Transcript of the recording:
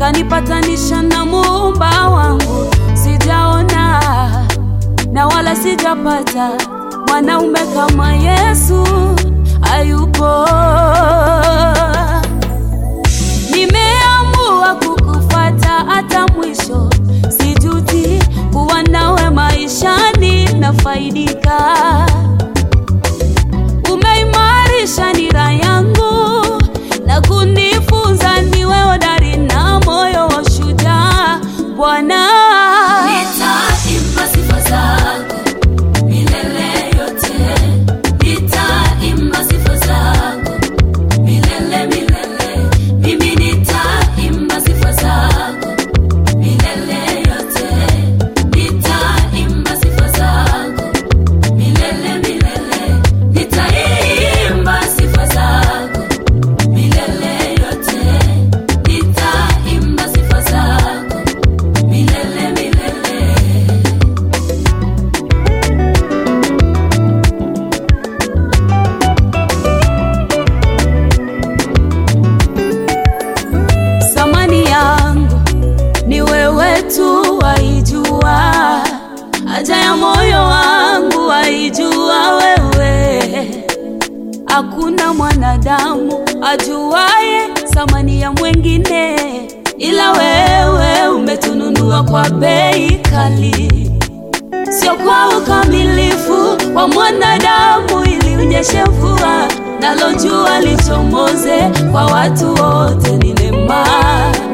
kanipatanisha na muumba wangu. Sijaona na wala sijapata mwanaume kama Yesu hayupo. Nimeamua kukufata hata mwisho, sijuti kuwa nawe maishani na faidika. Umeimarisha nira yangu na kunifunza niwe hodari na moyo wa shujaa Bwana. Nitaimba sifa zako milele yote, nitaimba sifa zako milele milele. Mimi nitaimba sifa zako milele yote, nitaimba sifa zako milele milele. Nitaimba sifa zako milele yote, nitaimba sifa zako milele milele. Thamani yangu ni wewe tu waijua, haja ya moyo wangu waijua wewe. Hakuna mwanadamu ajuaye thamani ya mwengine, ila wewe umetununua kwa bei kali, sio kwa ukamilifu wa mwanadamu, ili unyeshe mvua nalo jua lichomoze kwa watu wote. Ni neema